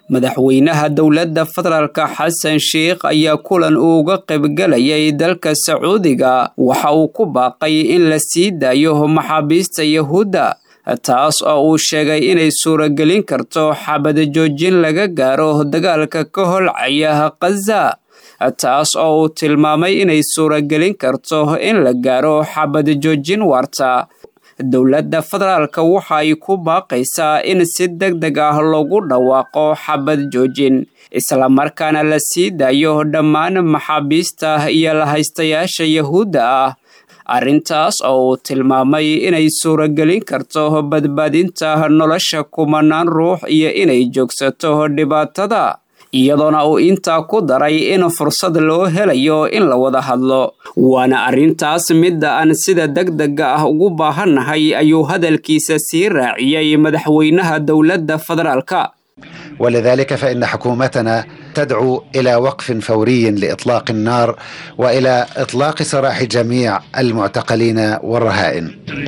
madaxweynaha dowladda federaalka xasan sheikh ayaa kulan uu uga qaybgalayay dalka sacuudiga waxa uu ku baaqay in la sii daayo maxaabiista yahuudda taas oo uu sheegay inay suuragelin karto xabada joojin laga gaaro dagaalka ka holcaya khaza taas oo uu tilmaamay inay suuragelin karto in la gaaro xabada joojin waarta dowladda federaalka waxa ay ku baaqaysaa in si deg deg ah lagu dhawaaqo xabad joojin islamarkaana la sii daayo dhammaan maxaabiista iyo lahaystayaasha yahuudda ah arrintaas oo uu tilmaamay inay suuragelin karto badbaadinta nolosha kumanaan ruux iyo inay joogsato dhibaatada iyadoona uu intaa ku daray in fursad loo helayo in la wada hadlo waana arrintaas midda aan sida degdega ah ugu baahannahay ayuu hadalkiisa sii raaciyey madaxweynaha dowladda federaalka ولذلك فإن حكومتنا تدعو إلى وقف فوري لإطلاق النار وإلى إطلاق سراح جميع المعتقلين والرهائن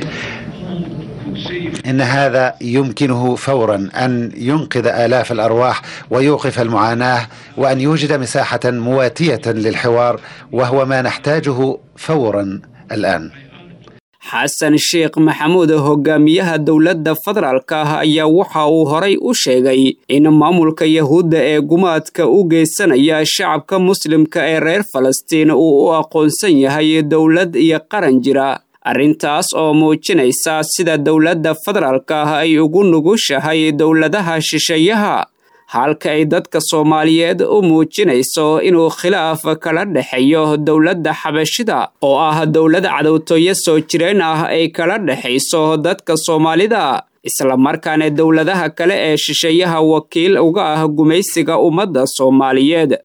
إن هذا يمكنه فورا أن ينقذ آلاف الأرواح ويوقف المعاناة وأن يوجد مساحة مواتية للحوار وهو ما نحتاجه فورا الآن xasan sheekh maxamuud hogaamiyaha dowladda federaalka ah ayaa waxa uu horay u sheegay in maamulka yahuudda ee gumaadka u geysanaya shacabka muslimka ee reer falastiin uu u aqoonsan yahay dowlad iyo qaran jira arrintaas oo muujinaysa sida dowladda federaalka ah ay ugu nugushahay dowladaha shisheeyaha halka ay dadka soomaaliyeed u muujinayso inuu khilaaf kala dhexeeyo dowladda xabashida oo ah dowlad cadowtooyo soo jireen ah ay kala dhexayso dadka soomaalida islamarkaana dowladaha kale ee shisheeyaha wakiil uga ah gumaysiga ummadda soomaaliyeed